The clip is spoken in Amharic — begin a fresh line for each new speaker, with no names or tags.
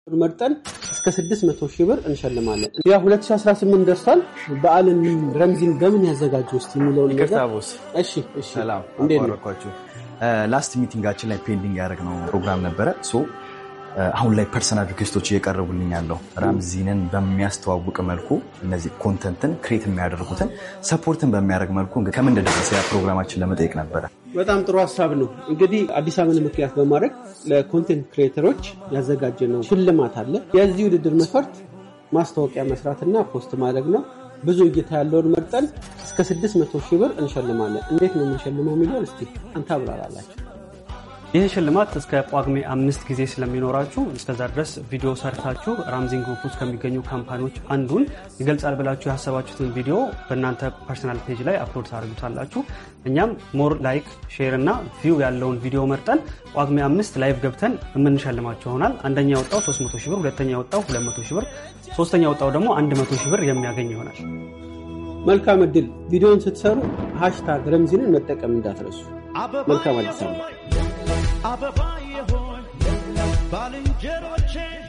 መርጠን እስከ 600 ሺህ ብር እንሸልማለን። ያ 2018 ደርሷል። በዓልን ረምዚን በምን ያዘጋጁ ውስጥ የሚለውን ነገር እሺ፣ እሺ፣
ሰላም
እንዴት ነው?
አቋረጥኳችሁ። ላስት ሚቲንጋችን ላይ ፔንዲንግ ያደረግነው ፕሮግራም ነበረ። ሶ አሁን ላይ ፐርሰናል ሪኩዌስቶች እየቀረቡልኝ ያለው ራምዚንን በሚያስተዋውቅ መልኩ እነዚህ ኮንተንትን ክሬት የሚያደርጉትን ሰፖርትን በሚያደርግ መልኩ እንግዲህ ከምን እንደደረሰ ያ ፕሮግራማችን ለመጠየቅ ነበረ።
በጣም ጥሩ ሀሳብ ነው። እንግዲህ አዲስ ዓመትን ምክንያት በማድረግ ለኮንቴንት ክሬተሮች ያዘጋጀነው ሽልማት አለ። የዚህ ውድድር መስፈርት ማስታወቂያ መስራትና ፖስት ማድረግ ነው። ብዙ እይታ ያለውን መርጠን እስከ 600 ሺህ ብር እንሸልማለን። እንዴት ነው የምንሸልመው የሚለውን እስቲ አንተ አብራራላችሁ።
ይህ ሽልማት እስከ ጳጉሜ አምስት ጊዜ ስለሚኖራችሁ እስከዛ ድረስ ቪዲዮ ሰርታችሁ ራምዚን ግሩፕ ውስጥ ከሚገኙ ካምፓኒዎች አንዱን ይገልጻል ብላችሁ ያሰባችሁትን ቪዲዮ በእናንተ ፐርሰናል ፔጅ ላይ አፕሎድ ታደርጉታላችሁ። እኛም ሞር ላይክ፣ ሼር እና ቪው ያለውን ቪዲዮ መርጠን ጳጉሜ አምስት ላይቭ ገብተን የምንሸልማቸው ይሆናል። አንደኛ የወጣው 300 ሺህ ብር፣ ሁለተኛ የወጣው 200 ሺህ ብር፣ ሶስተኛ የወጣው ደግሞ 100 ሺህ ብር የሚያገኝ ይሆናል።
መልካም እድል። ቪዲዮን ስትሰሩ ሃሽታግ ረምዚንን መጠቀም እንዳትረሱ። መልካም አዲስ ዓመት።
አበባ የሆን ባልንጀሮቼ